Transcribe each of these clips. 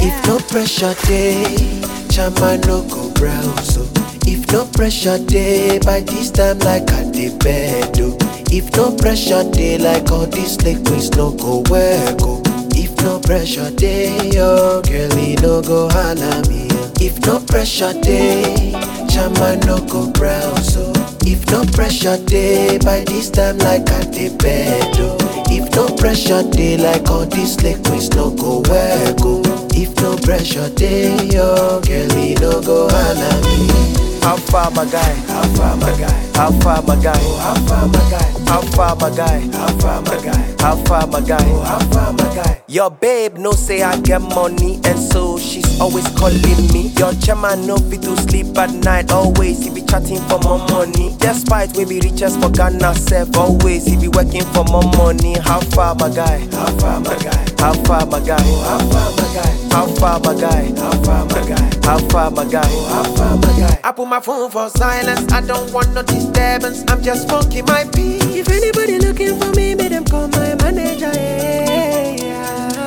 If no pressure day, chama no go browse. oh. If no pressure day, by this time like I dey bed. Oh. If no pressure day, like all these liquids no go work. Oh. If no pressure day, oh girlie no go holla me. oh. If no pressure day, chama no go browse. Oh. If no pressure day, by this time like I dey bed. Oh. If no pressure day, like all these liquids no go work. Oh. If no pressure day, oh girlie no go holla me. How far my guy? How far my guy? How far my guy? How far my guy? How far my guy? How far my guy? How far my guy? How far my guy? Your babe no say I get money and so she's always calling me. Your chairman no fit to sleep at night. Always he be chatting for more money. Despite we be riches for Ghana self. Always he be working for more money. How far my guy? How far my guy? How far my guy? How far my guy? How far my guy? How far my guy? How far my guy? How far my guy? I put my phone for silence. I don't want no disturbance. I'm just smoking my peace. If anybody looking for me, make them call my manager. Yeah.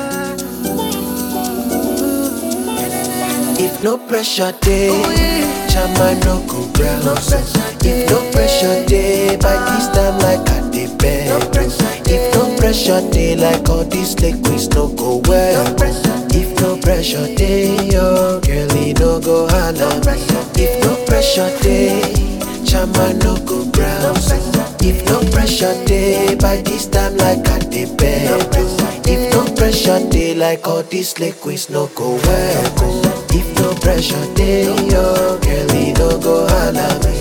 If no pressure day, chama no go browse. If no pressure day, by this time like I dey bed. If no pressure day, like all these liquids no go well. If no pressure day, oh girlie no go holla. If no pressure day, chama no go browse. If no pressure day, by this time like I dey bed. If no pressure day, like all these liquids no go well. If no pressure day, oh girlie no go holla me.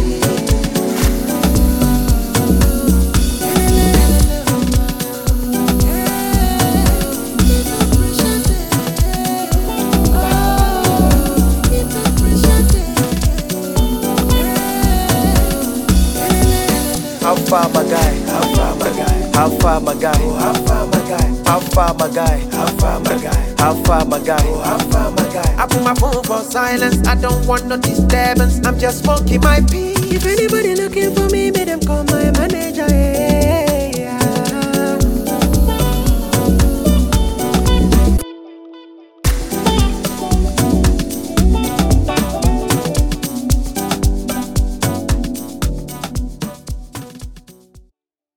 How far my guy? How far my guy? How far my guy? How far my guy? How far my guy? How far my guy? How far my guy? How far my guy? I put my phone for silence. I don't want no disturbance. I'm just smoking my peace. If anybody looking for me, make them call my manager. Yeah.